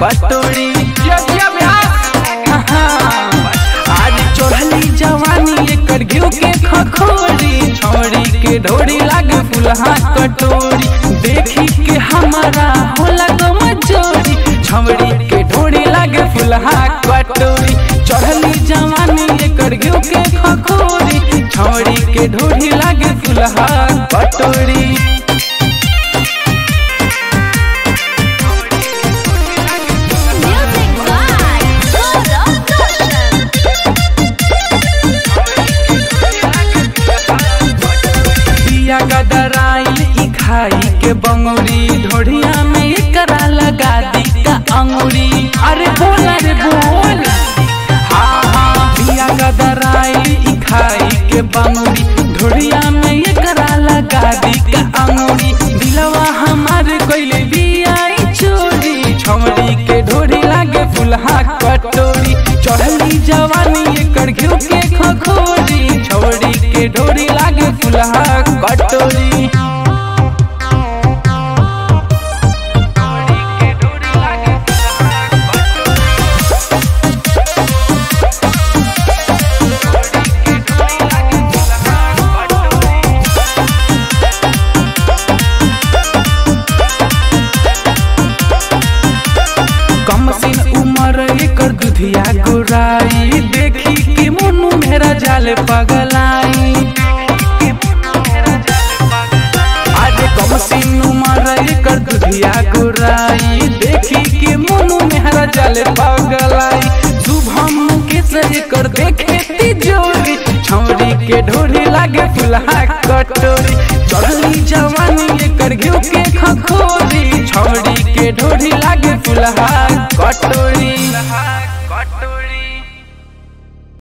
कटोरी आज चढ़ली जवानी एकर घिउ के खखोरी छौरी के ढोरी लागे फुलहा कटोरी देखी के हमारा होला गम जोरी छौरी के ढोरी लागे फुलहा कटोरी चढ़ली जवानी एकर घिउ के खखोरी छौरी के ढोरी लागे फुलहा कटोरी Music by Gaurav Roshan. पिया गदराइल ई खाई के बंगुरी ढोढ़िया में एकरा लगा दी का अंगुरी अरे बोल अरे बोल हाँ हाँ पिया गदराइल ई खाई के बंगुरी ढोढ़िया में एकरा लगा दी का अंगुरी दिलवा हमारे कोइले बियाई चोरी छमड़ी के ढोढ़ी लागे फुलहा कटोरी चढ़ली जवानी एकर घिउ के खखोरी छौड़ी के ढोरी लागे फुलहा कटोरी कम सिन उमर एकर दुधिया गोराई देखी के मुनु मेरा जाल पगलाई आज कम सिन उमर एकर दुधिया गोराई देखी के मुनु मेरा जाल पगलाई शुभम के सर कर देखे तिजोरी छौरी के ढोरी लागे फुलहा कटोरी चढ़ली जवानी एकर घिउ के खखोरी छौरी के ढोरी लागे फुलहा कटोरी कटोरी